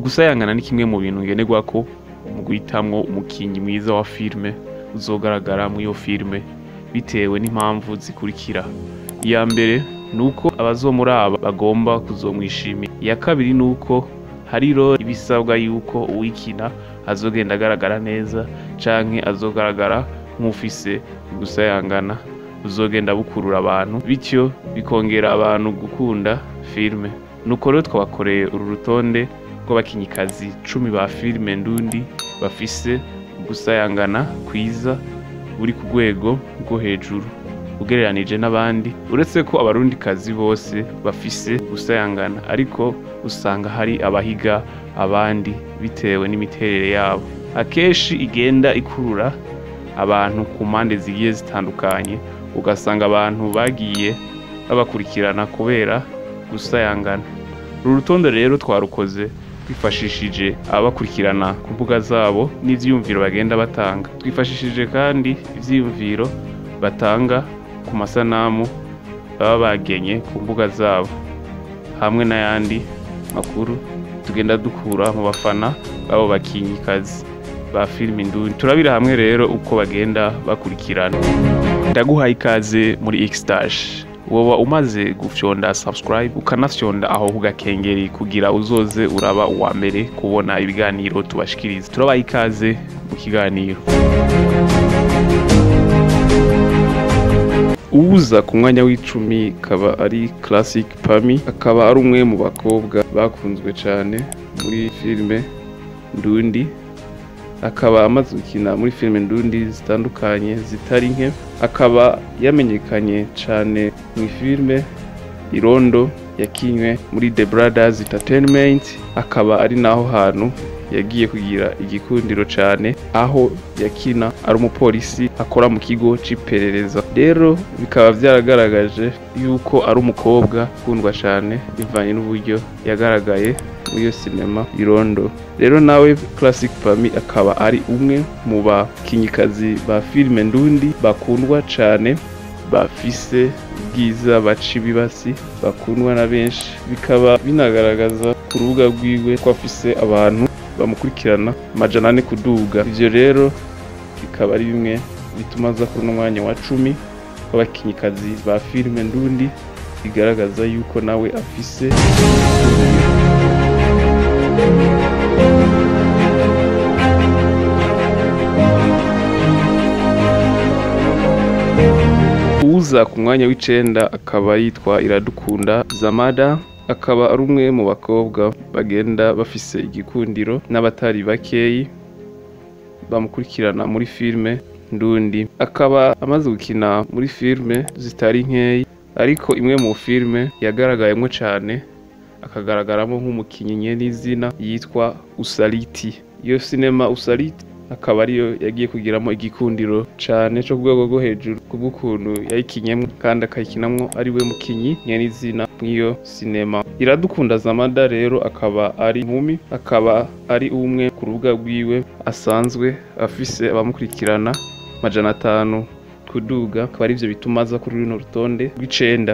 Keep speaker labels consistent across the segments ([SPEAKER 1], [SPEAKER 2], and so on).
[SPEAKER 1] gusayangana ni kimwe mu bintu ngenerwako mu guhitamwo umukinyi mwiza wa filime uzogaragara muri iyo filime bitewe n'impamvu zikurikira iya mbere ni uko abazomuraba bagomba kuzomwishimira iya kabiri ni uko hari rero ibisabwa yuko uwikina azogenda agaragara neza canke azogaragara nk'ufise gusayangana buzogenda bukurura abantu bityo bikongera abantu gukunda filime nuko rero twabakoreye uru rutonde rw'abakinyikazi cumi ba filime ndundi bafise gusayangana kwiza buri ku rwego rwo hejuru ugereranije n'abandi uretse ko abarundikazi bose bafise gusayangana ariko usanga hari abahiga abandi bitewe n'imiterere yabo akenshi igenda ikurura abantu ku mpande zigiye zitandukanye ugasanga abantu bagiye babakurikirana kubera gusayangana uru rutonde rero twarukoze twifashishije ababakurikirana ku mbuga zabo n'ivyiyumviro bagenda batanga twifashishije kandi ivyiyumviro batanga ku masanamu baba bagenye ku mbuga zabo hamwe n'ayandi makuru tugenda dukura mu bafana babo bakinyikazi ba filime indundi turabira hamwe rero uko bagenda bakurikirana ndaguhaye ikaze muri Xstage woba umaze gufyonda subscribe ukanafyonda aho ku gakengeri kugira uzoze uraba uwa mbere kubona ibiganiro tubashikiriza turabaha ikaze mu kiganiro uwuza ku mwanya w'icumi akaba ari classic pami akaba ari umwe mu bakobwa bakunzwe cyane muri filime ndundi akaba amaze gukina muri filime ndundi zitandukanye zitari nke akaba yamenyekanye cyane mu filime irondo yakinywe muri The Brothers Entertainment akaba ari naho hantu yagiye kugira igikundiro cyane aho yakina ari umupolisi akora mu kigo c'iperereza rero bikaba byaragaragaje yuko ari umukobwa ukundwa cyane bivanye n'uburyo yagaragaye muri iyo sinema irondo rero nawe classic pami akaba ari umwe mu bakinyikazi ba filime ndundi bakundwa cyane bafise ubwiza baca ibibasi bakundwa na benshi bikaba binagaragaza ku rubuga rwiwe ko afise abantu bamukurikirana amajana ane kuduga ivyo rero bikaba ari bimwe bituma aza kuri uno mwanya wa cumi w'abakinyikazi ba filime ndundi bigaragaza yuko nawe afise uza ku mwanya w'icenda akaba yitwa iradukunda zamada akaba ari umwe mu bakobwa bagenda bafise igikundiro n'abatari bakeyi bamukurikirana muri filime ndundi akaba amaze gukina muri filime zitari nkeyi ariko imwe mu filime yagaragayemo cyane akagaragaramo nk'umukinnyi n'izina yitwa usaliti iyo sinema usaliti akaba ariyo yagiye kugiramo igikundiro cyane cyo ku rwego rwo hejuru kubw'ukuntu yayikinyemo kandi akayikinamo ari we mukinyi nyenizina nk'iyo sinema iradukunda zamada rero akaba ari inkumi akaba ari umwe ku rubuga rwiwe asanzwe afise abamukurikirana majana atanu kuduga akaba arivyo bituma aza kuri runo rutonde rw'icenda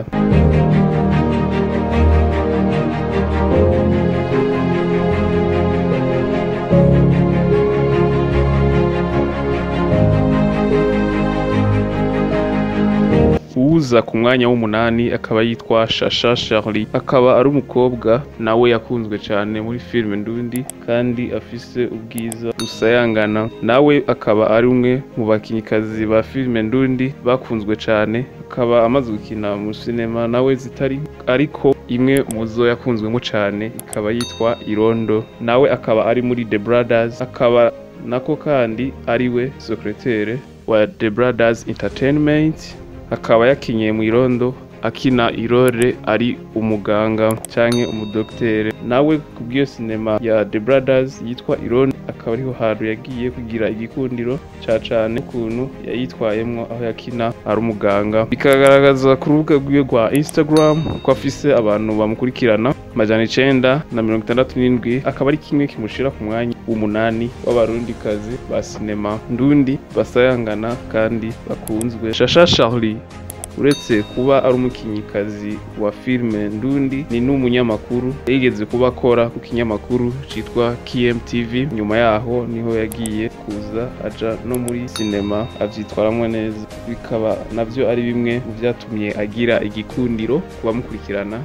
[SPEAKER 1] uza ku mwanya w'umunani akaba yitwa Shasha Charlie akaba ari umukobwa nawe yakunzwe cyane muri filime ndundi kandi afise ubwiza busayangana nawe akaba ari umwe mu bakinyikazi ba filime ndundi bakunzwe cyane akaba amaze gukina mu sinema nawe zitari ariko imwe mu zo yakunzwemo cyane ikaba yitwa Irondo nawe akaba ari muri The Brothers akaba nako kandi ari we secrétaire wa The Brothers Entertainment akaba yakinye mu irondo akina irore ari umuganga canke umudokitere nawe kubw'iyo sinema ya The Brothers yitwa irondo akaba ariho hantu yagiye kugira igikundiro ca cane ukuntu yayitwayemwo aho yakina ari umuganga bikagaragaza ku rubuga rwiwe rwa Instagram ko afise abantu bamukurikirana majana icenda na mirongo itandatu n'indwi akaba ari kimwe kimushira ku mwanya w'umunani w'abarundikazi ba sinema ndundi basayangana kandi bakunzwe Shasha Charlie uretse kuba ari umukinnyikazi wa filime ndundi ni n'umunyamakuru yigeze kuba akora ku kinyamakuru citwa KMTV nyuma yaho niho yagiye kuza aja no muri sinema avyitwaramwo neza bikaba navyo ari bimwe mu vyatumye agira igikundiro ku bamukurikirana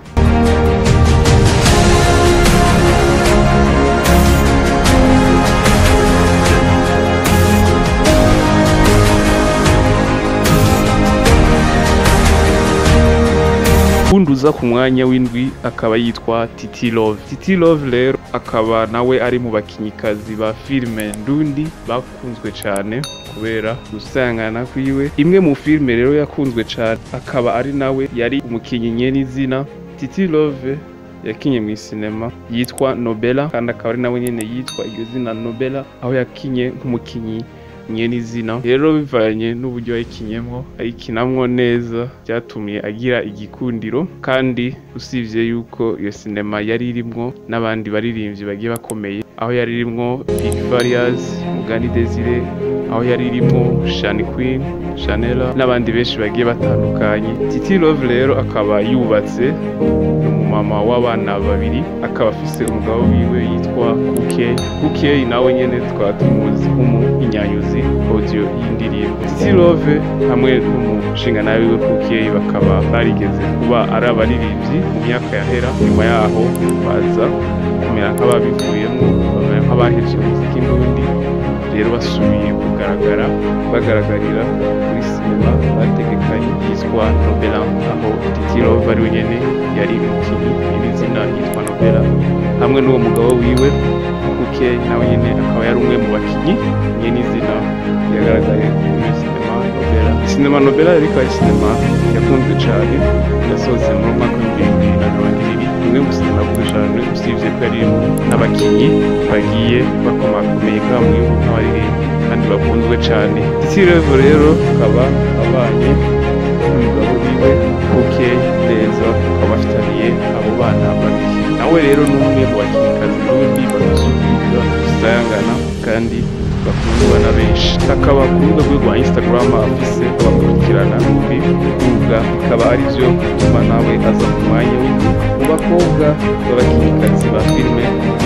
[SPEAKER 1] undi uza ku mwanya w'indwi akaba yitwa Titi Love Titi Love rero akaba nawe ari mu bakinnyikazi ba filime ndundi bakunzwe cyane kubera gusangana kwiwe imwe mu filime rero yakunzwe cyane akaba ari nawe yari umukinnyi nyen'izina Titi Love yakinye mu sinema yitwa Nobela kandi akaba ari nawe nyene yitwa iryo zina Nobela aho yakinye nk'umukinyi nyen'izina rero bivanye n'uburyo yayikinyemwo ayikinamwo neza byatumye agira igikundiro kandi usibye yuko iyo sinema yari irimwo n'abandi baririmbyi bagiye bakomeye aho yari irimwo Big Farious Mugani Desire aho yari irimwo Shani Queen Chanela n'abandi benshi bagiye batandukanye Titi Love rero akaba yubatse umumama w'abana babiri akaba afise umugabo wiwe yitwa Kukey Kukey nawe nyene twaba tumuzi nk'umuhinyanyuzi audio y'indirimbo Titi Love hamwe n'umushinga nawe wiwe Kukey bakaba barigeze kuba ari abaririmbyi mu myaka yahera nyuma yaho baza kumera nk'ababivuyemo bamera nk'abaheje umuziki n'undi rero basubiye kugaragara bagaragarira kuri sinema bategekanye yitwa Nobela aho Titi Love ari we nyene yari umukinnyi n'izina yitwa Nobela hamwe n'uwo mugabo wiwe Kukey nawe nyene akaba yari umwe mu bakinyi nyene izina yagaragaye muri sinema Nobela sinema Nobela yari ikaba ari sinema yakunzwe cane yasohotse mu mwaka w'ibihumbi bibiri na mirongo ibiri imwe mu sinema yakunzwe cane usibye ko yari n'abakinyi bagiye bakomakomeye nk'aba mu gihugu nk'abaririmbyi kandi bakunzwe cane Titi Love rero akaba abanye n'umugabo wiwe Kukey neza bakaba bafitaniye abo bana babiri nawe rero ni umwe mu bakinnyikazi n'ubundi badusubira gusayangana kandi bakundwa na benshi akaba ku rubuga rwe rwa Instagram afise abakurikirana n'undi rubuga bikaba ari byo bituma nawe aza ku mwanya w'indwi mu bakobwa b'abakinnyikazi ba filime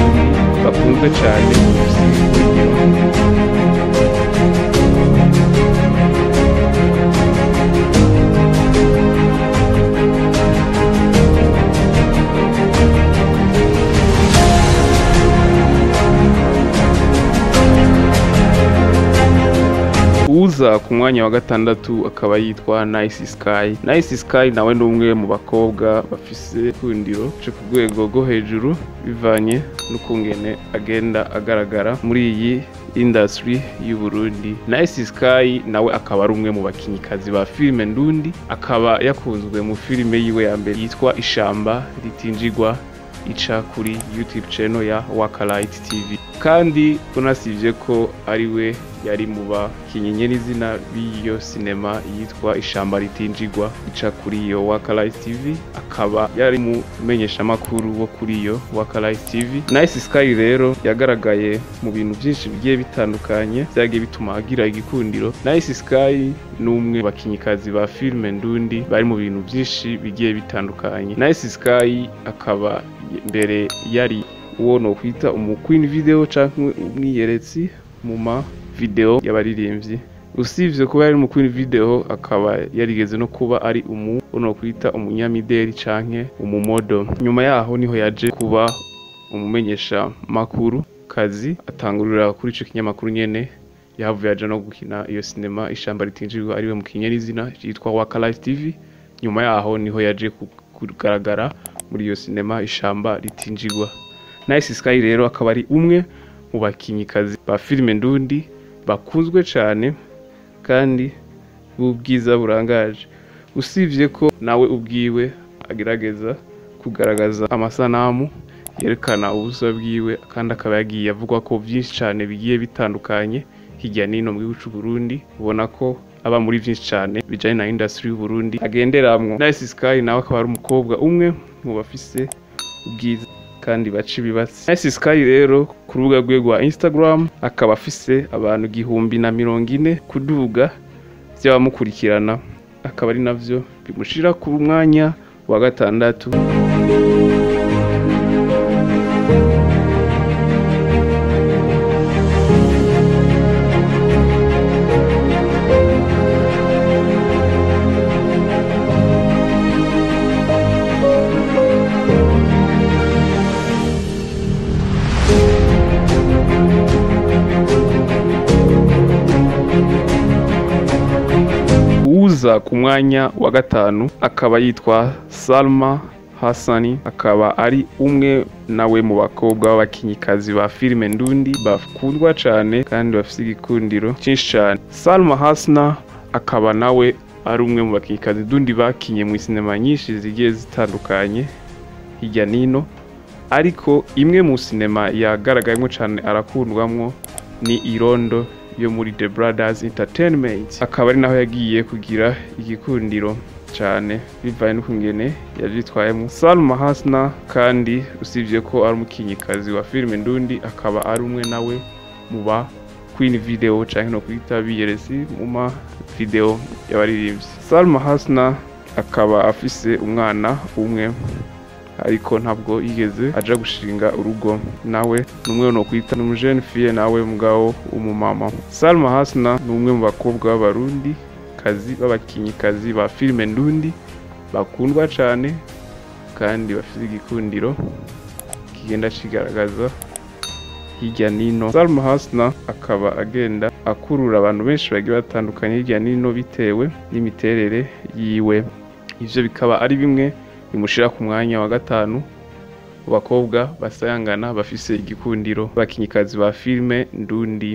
[SPEAKER 1] bakunzwe cyane bafise urugero uza ku mwanya wa gatandatu akaba yitwa Nice Sky Nice Sky nawe ni umwe mu bakobwa bafise ikundiro cyo ku rwego rwo hejuru bivanye n'ukungene agenda agaragara muri iyi industry y'u Burundi Nice Sky nawe akaba ari umwe mu bakinnyikazi ba filime ndundi akaba yakunzwe mu filime yiwe ya mbere yitwa Ishamba ritinjigwa ica kuri YouTube channel ya Wakalight TV kandi unasivye ko ari we yari mu bakinyi n'izina b'iyo sinema yitwa Ishamba ritinjigwa ica kuri iyo Wakalight TV akaba yari mu menyeshamakuru wo kuri iyo Wakalight TV Nice Sky rero yagaragaye mu bintu byinshi bigiye bitandukanye byagiye bituma agira igikundiro Nice Sky ni umwe mu bakinnyikazi ba filime ndundi bari mu bintu byinshi bigiye bitandukanye Nice Sky akaba mbere yari uwo no kwita umu queen video canke umwiyeretsi mu ma video y'abaririmbyi usibye kuba yari mu queen video akaba yarigeze no kuba ari umu no kwita umunyamideli canke umumodo nyuma yaho niho yaje kuba umumenyesha makuru kazi atangurira kuri ico kinyamakuru nyene yahavuye aja no gukina iyo sinema ishamba ritinjirwa ariwe mu kinyarizina yitwa Wakalife TV nyuma yaho niho yaje kugaragara muri iyo sinema ishamba ritinjirwa Nice Sky rero akaba ari umwe mu bakinnyikazi ba filime ndundi bakunzwe cyane kandi b'ubwiza burangaje usibye ko nawe ubwiwe agerageza kugaragaza amasanamu yerekana ubusa bwiwe kandi akaba yagiye avugwa ko byinshi cyane bigiye bitandukanye hirya n'ino mu gihugu cy'u Burundi ubona ko aba muri byinshi cyane bijyanye na industry y'u Burundi agenderamwo Nice Sky nawe akaba ari umukobwa umwe mu bafise ubwiza kandi baca ibibatsi Nice Sky rero ku rubuga rwe rwa Instagram akaba afise abantu igihumbi na mirongo ine kuduga by'abamukurikirana akaba ari navyo bimushira ku mwanya wa gatandatu uza ku mwanya wa gatanu akaba yitwa Salma Hassani akaba ari umwe nawe mu bakobwa b'abakinyikazi ba filime ndundi bakundwa cyane kandi bafite igikundiro cyinshi cyane Salma Hasna akaba nawe ari umwe mu bakinyikazi ndundi bakinye mu sinema nyinshi zigiye zitandukanye hirya nino ariko imwe mu sinema yagaragayemo cyane arakundwamwo ni irondo yo muri The Brothers Entertainment akaba ari naho yagiye kugira igikundiro cyane bivaye n'ukungene yavyitwayemo Salma Hasna kandi usibye ko ari umukinyikazi wa filime ndundi akaba ari umwe nawe mu ba Queen Video canke no kwita BRC mu ma video y'abaririmbyi Salma Hasna akaba afise umwana umwe ariko ntabwo yigeze aja gushinga urugo nawe numwe no kwita n'umujene fille nawe mugabo umumama Salma Hasna ni umwe mu bakobwa b'abarundi kazi b'abakinyikazi ba filime ndundi bakundwa cyane kandi bafite igikundiro kigenda kigaragaza hirya nino Salma Hasna akaba agenda akurura abantu benshi bagiye batandukanye hirya nino bitewe n'imiterere yiwe ivyo bikaba ari bimwe bimushira ku mwanya wa gatanu mu bakobwa basayangana bafise igikundiro bakinyikazi ba filime ndundi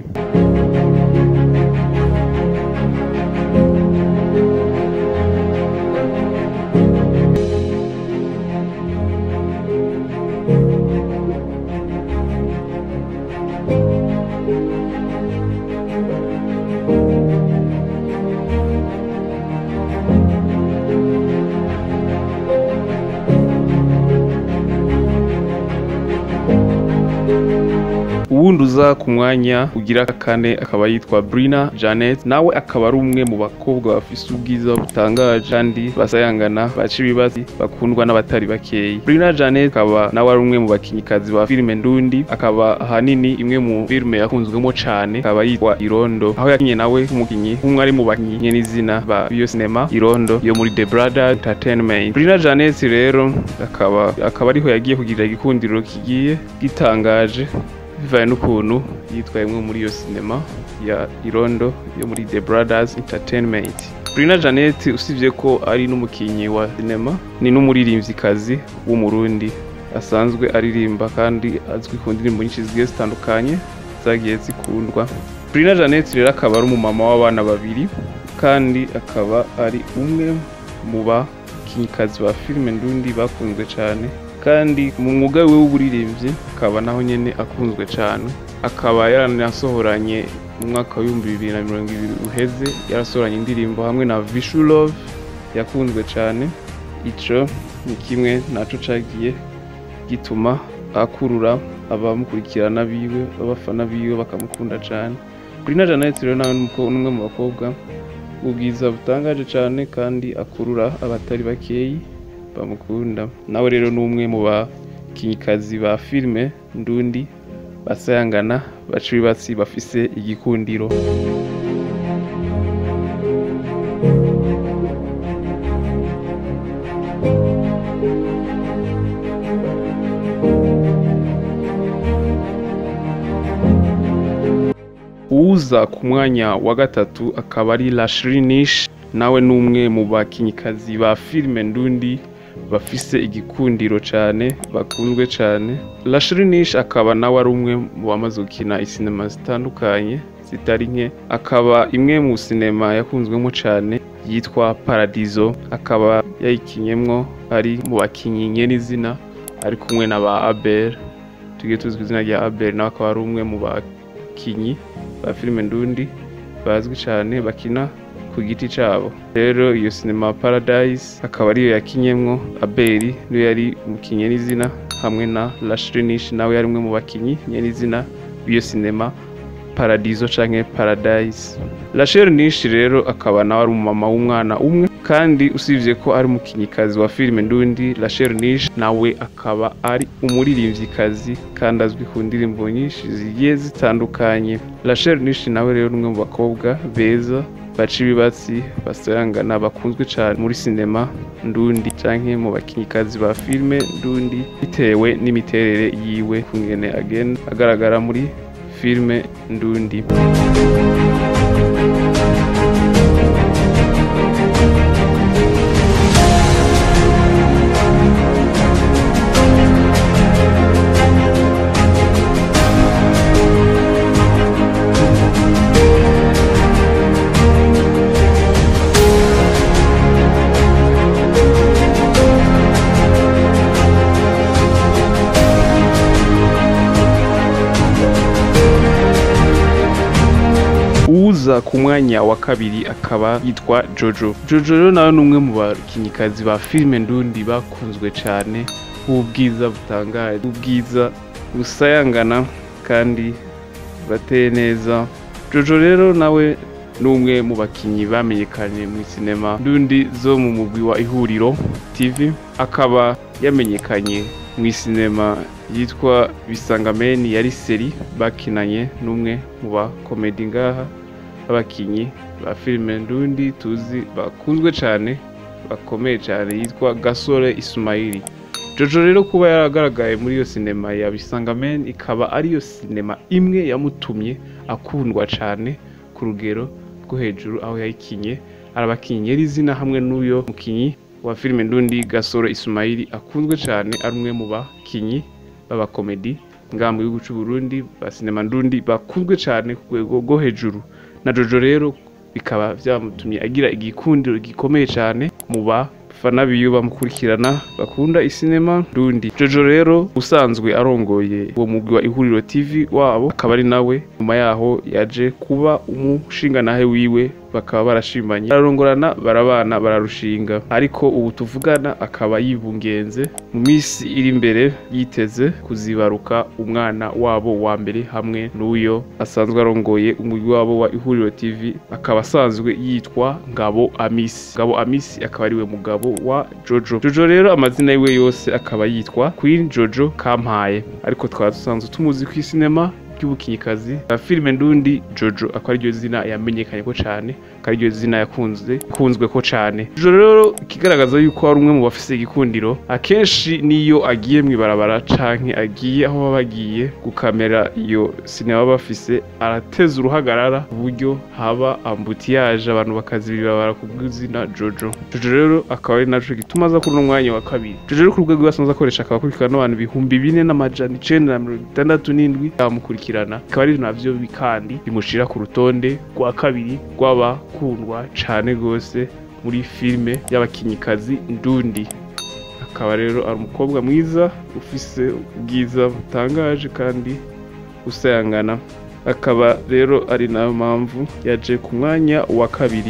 [SPEAKER 1] uwundi uza ku mwanya ugira kane akaba yitwa Brina Janet nawe akaba ari umwe mu bakobwa bafise ubwiza butangaje kandi basayangana baca ibibazi bakundwa n'abatari bakeyi Brina Janet akaba nawe ari umwe mu bakinyikazi ba filime ndundi akaba ahanini imwe mu filime yakunzwemo cane akaba yitwa Irondo aho yakinye nawe nk'umukinyi umwe ari mu bakinyi n'izina ba iyo sinema Irondo yo muri The Brother Entertainment Brina Janet rero akaba akaba ariho yagiye kugira igikundiro kigiye gitangaje bivaye n'ukuntu yitwayemwo muri iyo sinema ya Irondo yo muri The Brothers Entertainment Brina Janet usibye ko ari n'umukinyi wa sinema ni n'umuririmvyikazi w'umurundi asanzwe aririmba kandi azwi ku ndirimbo nyinshi zigiye zitandukanye zagiye zikundwa Brina Janet rero akaba ari umumama w'abana babiri kandi akaba ari umwe mu bakinyikazi ba filime ndundi bakunzwe cyane kandi mu mwuga we w'uburirimbyi akaba naho nyene akunzwe cyane akaba yaranasohoranye mu mwaka w'ibihumbi bibiri na mirongo ibiri uheze yarasohoranye indirimbo hamwe na Vishu Love yakunzwe cyane ico ni kimwe naco cagiye gituma akurura abamukurikirana biwe abafana biwe bakamukunda cyane Brina Janet rero nawe ni umwe mu bakobwa ubwiza butangaje cyane kandi akurura abatari bakeyi bamukunda nawe rero ni umwe mu bakinyikazi ba filime ndundi basayangana baca ibibatsi bafise igikundiro uza ku mwanya wa gatatu akaba ari Lashrinish nawe ni umwe mu bakinyikazi ba filime ndundi bafise igikundiro cyane bakunzwe cyane Lashrinish akaba nawe ari umwe mu bamaze gukina isinema zitandukanye zitari nke akaba imwe mu sinema yakunzwemo cyane yitwa Paradiso akaba yayikinyemwo ari mu bakinyi nye n'izina ari kumwe na ba Abel tugiye tuzwi izina rya Abel nawe akaba ari umwe mu bakinyi ba filime ndundi bazwi cyane bakina ku giti cyabo rero iyo sinema Paradise akaba ariyo yakinyemwo Abel niyo yari umukinyi n'izina hamwe na Lashrinish nawe yari umwe mu bakinyi nye n'izina b'iyo sinema paradizo canke paradise Rachel Nishi rero akaba nawe ari umumama w'umwana umwe kandi usibye ko ari umukinnyikazi wa filime ndundi Rachel Nishi nawe akaba ari umuririmvyikazi kandi azwi ku ndirimbo nyinshi zigiye zitandukanye Rachel Nishi nawe rero n'umwe mu bakobwa beza baca ibibatsi basayangana bakunzwe cyane muri sinema ndundi canke mu bakinnyikazi ba filime ndundi bitewe n'imiterere yiwe kungene agenda agaragara muri filime ndundi uza ku mwanya wa kabiri akaba yitwa Jojo Jojo rero nawe ni umwe mu bakinnyikazi ba filime ndundi bakunzwe cyane ubwiza butangaje ubwiza busayangana kandi bateye neza Jojo rero nawe ni umwe mu bakinnyi bamenyekanye mu sinema ndundi zo mu mugwi wa ihuriro TV akaba yamenyekanye mu sinema yitwa bisangameni yari seri bakinanye n'umwe mu bakomedi ngaha b'abakinyi ba filime ndundi tuzi bakunzwe cyane bakomeye cyane yitwa gasore isumayili jojo rero kuba yaragaragaye muri iyo sinema ya bisangameni ikaba ariyo sinema imwe yamutumye akundwa cyane ku rugero rwo hejuru aho yayikinye arabakinyi yari izina hamwe n'uyo mukinyi wa filime ndundi gasore isumayili akunzwe cyane ari umwe mu bakinyi b'abakomedi ngaha mu gihugu cy'u Burundi ba sinema ndundi bakunzwe cyane ku rwego rwo hejuru na jojo rero bikaba byamutumye agira igikundiro gikomeye cyane mu bafana biwe bamukurikirana bakunda isinema ndundi jojo rero usanzwe arongoye uwo mugwi wa ihuriro tv wabo akaba ari nawe nyuma yaho yaje kuba umushinganahe wiwe bakaba barashimanye bararongorana barabana bararushinga ariko ubu tuvugana akaba yibungenze mu minsi iri imbere yiteze kuzibaruka umwana wabo wa mbere hamwe n'uyo asanzwe arongoye umugwi wabo wa ihuriro tv akaba asanzwe yitwa ngabo amisi ngabo amisi akaba ariwe mugabo wa jojo jojo rero amazina yiwe yose akaba yitwa queen jojo kampaye ariko twaba dusanzwe tumuzi ku isinema ry'ubukinyikazi la filime ndundi jojo akaba ariryo zina yamenyekanye ko cyane akaba ariryo zina yakunzwe kunzwe ko cyane jojo rero ikigaragaza yuko ari umwe mu bafise igikundiro akenshi niyo agiye mu ibarabara canke agiye aho baba bagiye gukamera iyo sinema baba bafise arateza uruhagarara ku buryo haba ambutiyaje abantu bakazibira ibarabara ku bw'izina jojo jojo rero akaba ari naco gituma aza kuri uno mwanya wa kabiri jojo rero ku rwego rwasanzwe akoresha akaba akurikirana n'abantu ibihumbi bine n'amajana icenda na mirongo itandatu n'indwi bamukurikirana akaba ari navyo kandi bimushira ku rutonde rwa kabiri rw'abakundwa cane gose muri filime y'abakinnyikazi ndundi akaba rero ari umukobwa mwiza ufise ubwiza butangaje kandi usayangana akaba rero ari nayo mpamvu yaje ku mwanya wa kabiri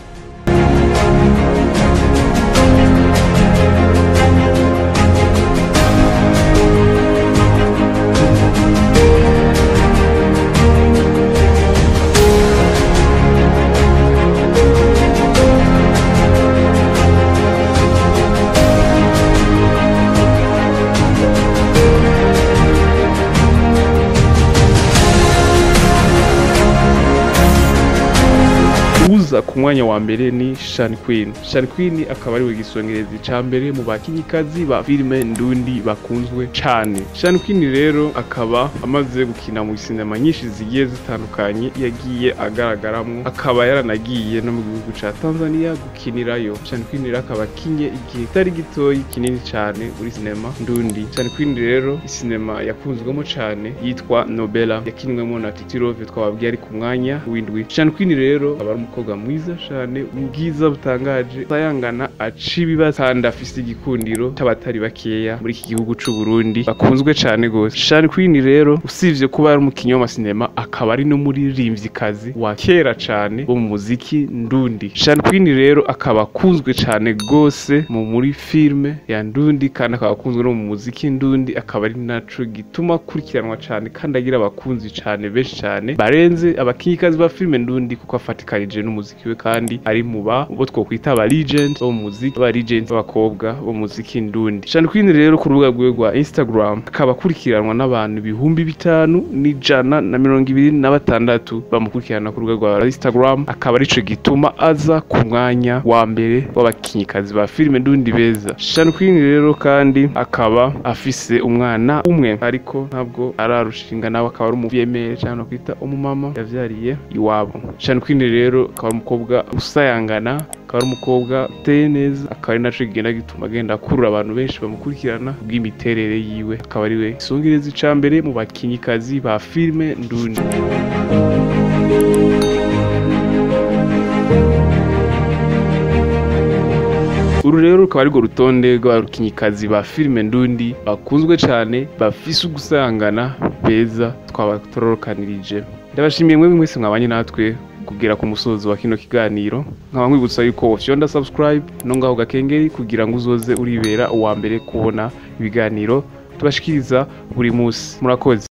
[SPEAKER 1] uza ku mwanya wa mbere ni Shan Queen. Shan Queen akaba ariwe gisongerezi ca mbere mu bakinyikazi ba filime ndundi bakunzwe cane. Shan Queen rero akaba amaze gukina mu sinema nyinshi zigiye zitandukanye yagiye agaragaramwo akaba yaranagiye no mu gihugu ca Tanzania gukinirayo. Shan Queen rero akaba akinye igihe kitari gitoyi kinini cane muri sinema ndundi. Shan Queen rero isinema yakunzwemo cane yitwa Nobela yakinwemo na Titi Love twababwiye ari ku mwanya w'indwi. Shan Queen rero aba ari umukobwa mwiza cane ubwiza butangaje sayangana aca ibibazo kandi afise igikundiro c'abatari bakeya muri iki gihugu c'u Burundi bakunzwe cane gose Sean Queen rero usivye kuba ari umukinyi w'amasinema akaba ari n'umuririmvyikazi wa kera cane wo mu muziki ndundi Sean Queen rero akaba akunzwe cane gose mu muri filme ya ndundi kandi akaba akunzwe no mu muziki ndundi akaba ari naco gituma akurikiranwa cane kandi agira abakunzi cane benshi cane barenze abakinyikazi ba filme ndundi kuko afatikanije n'umuziki we kandi ari mu ba bo twokwita aba legend bo mu muziki aba legend b'abakobwa bo mu muziki ndundi Sean Queen rero ku rubuga rwiwe rwa Instagram akaba akurikiranwa n'abantu ibihumbi bitanu n'ijana na mirongo ibiri na batandatu bamukurikirana ku rubuga rwa Instagram akaba arico gituma aza ku mwanya wa mbere w'abakinyikazi ba filme ndundi beza Sean Queen rero kandi akaba afise umwana umwe ariko ntabwo ararushinga nawe akaba ari umuvyeyi cyangwa kwita umumama yavyariye iwabo Sean Queen rero akaba ari umukobwa usayangana akaba ari umukobwa uteye neza akaba ari naco kigenda gituma agenda akurura abantu benshi bamukurikirana bw'imiterere yiwe akaba ari we isongereza ica mbere mu bakinyikazi ba filme ndundi uru rero rukaba arirwo rutonde rw'abakinyikazi ba filime ndundi bakunzwe cane bafise ugusangana beza twaba turorokanirije ndabashimiye mwebwe mwese mwabanye natwe kugera ku musozo wa kino kiganiro nkaba nkwibutsa yuko wofyonda subscribe no ngaho gakengeri kugira ngo uzoze uribera uwa mbere kubona ibiganiro tubashikiriza buri musi murakoze